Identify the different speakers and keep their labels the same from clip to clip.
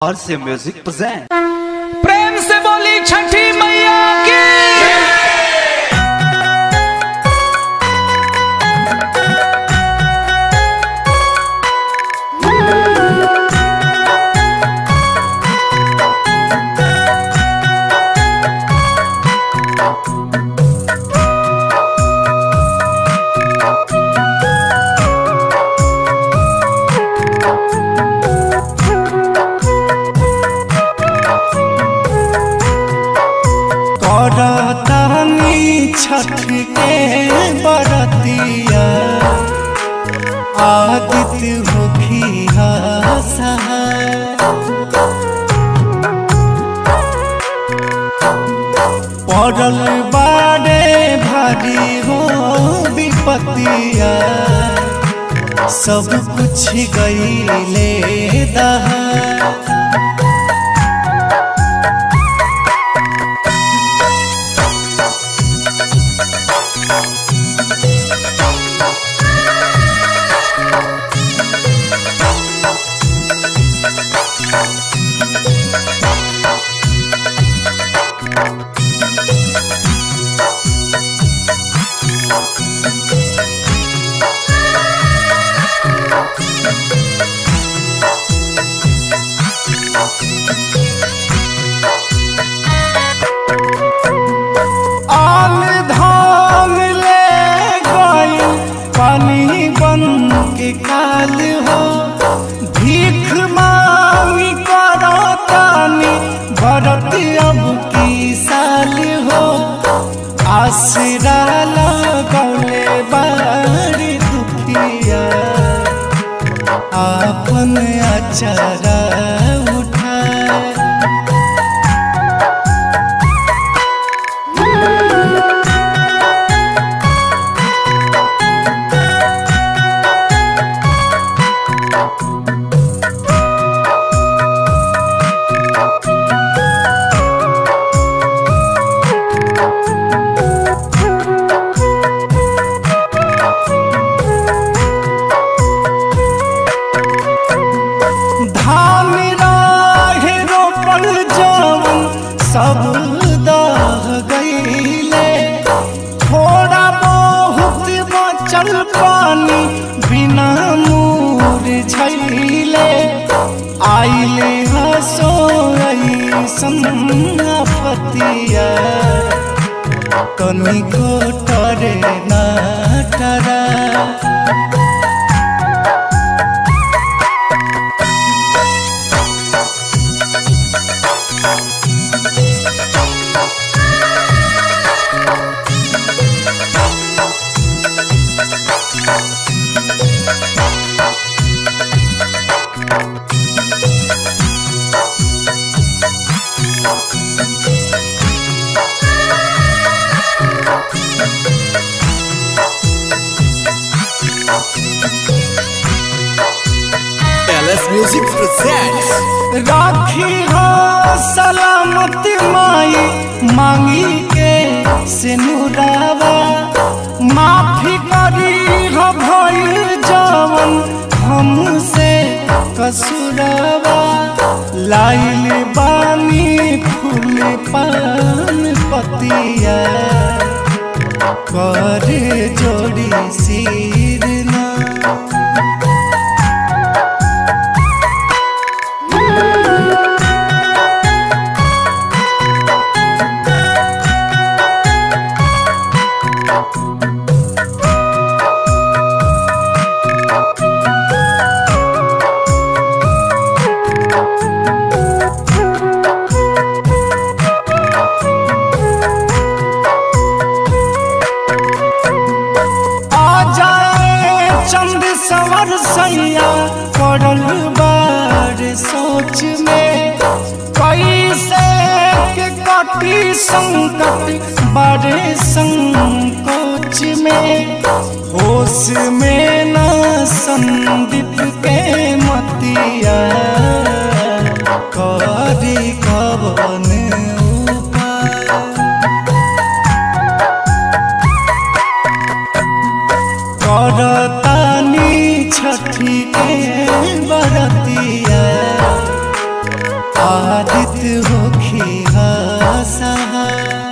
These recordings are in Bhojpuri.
Speaker 1: और से म्यूजिक प्रेजेंट
Speaker 2: प्रेम से बोली छठी मैया की
Speaker 3: करतानी छठ के बरतिया आदित होखी सहाय पड़ल बाड़े भारी हो विपतिया सब कुछ गईले दहा आल धाम ले गई पानी बन के काल हो भीख मांगी करो तानी भरत अब की साल हो आसरा लगौले बारी दुखिया आपन अचरा उठाए धान राहे रोपल जवन सब दह गईले थोड़ा बहुत बचल पानी बिना मूर झैले आइले हसो संपतिया तनिको टरे ना टरा
Speaker 1: एलएस म्यूजिक प्रेजेंट्स
Speaker 3: राखी हो सलामत माई मांगी के सिनुरावा माफी करी हो भइल जवन हमसे कसुरावा लाइल बानी फूल पान पतिया कर जोड़ी सिर ना आ जाए चंद सवर सैया पड़ल बार सोच में कैसे के कटी संकट बड़े संकोच में होश में न संदीप के मतिया करी कवन उपाय करतानी छठी के बरतिया आदित होखी सहा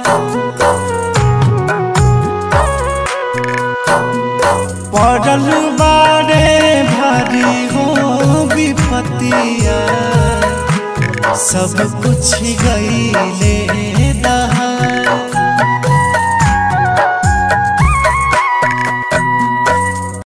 Speaker 3: पड़ल बारे भारी हो विपतिया सब कुछ गईले